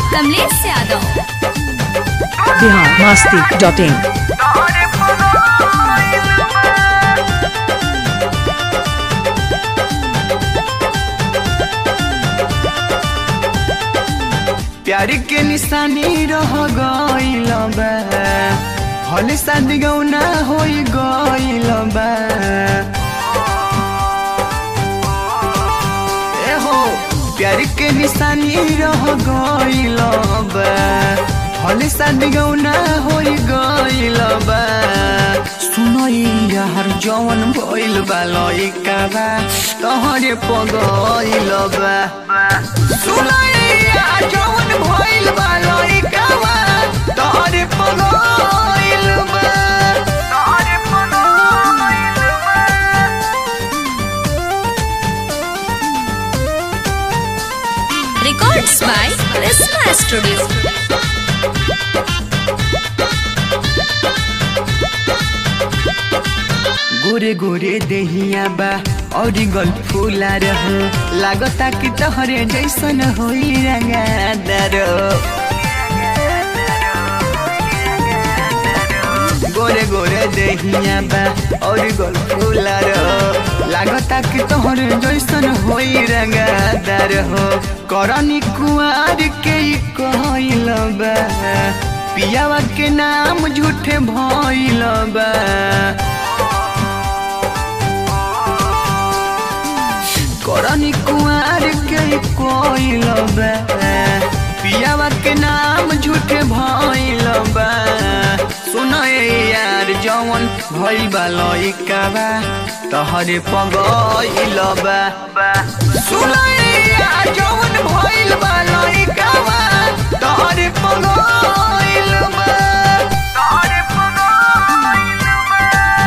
Kamlesh Yadav Bihar Masti dot in प्यार के निशानी रह गइल बा हले शादी गौना होई गइल बा ए हो प्यार के निशानी रह गइल बा हले शादी गौना होई गइल बा सुनई यार जवन भइल बा लइका बा तहरे पगइल बा सुनई यार जवन भइल बा लइका बा तहरे पगइल बा तहरे पगइल बा रिकॉर्ड्स बाय कृष्णा स्टूडियो गोरे गोरे देहिया बा और गल फूला रह लागता कि तहरे जैसन होई रंगादार गोरे गोरे देहिया बा और गल फूला रह लागता कि तोहरे जैसन होई रंगादार हो करनी कुआर के ई कहइल बा पियावा के नाम झूठे भइल बा करनी कुआर के कोइल बा पियावा के नाम झूठे भइल बा सुन यार जवन भइल बा लइका बा तहरे पगइल बा सुन यार जवन भइल बा लइका बा तहरे पगइल बा तहरे पगइल बा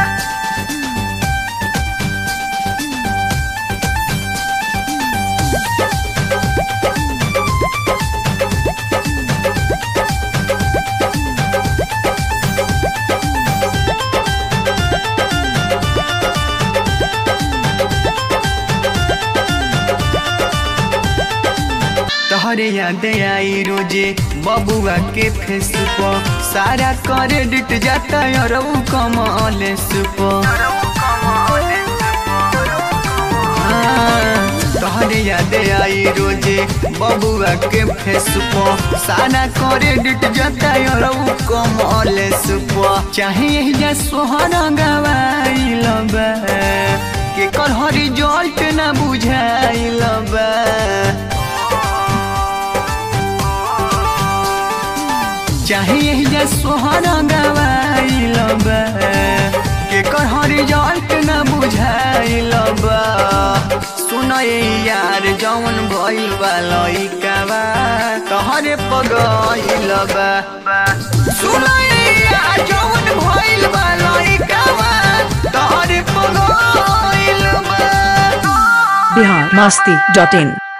तहरे याद आई रोजे बबुआ के फेस पर सारा क्रेडिट जाता और कमल तहरे याद आई रोजे बबुआ के फेस पर सारा क्रेडिट जाता और कमल चाहे जा सोहरा गवाइल बा के कल रिजल्ट ना बुझाइल बा चाहे जा सोहरा गवाइल बा के कहर रिजल्ट न बुझाइल बा सुन यार जवन भइल बा लइका बा तहरे पगइल बा सुन यार जवन भइल बा लइका बा तहरे पगइल बा बिहार मस्ती डॉट इन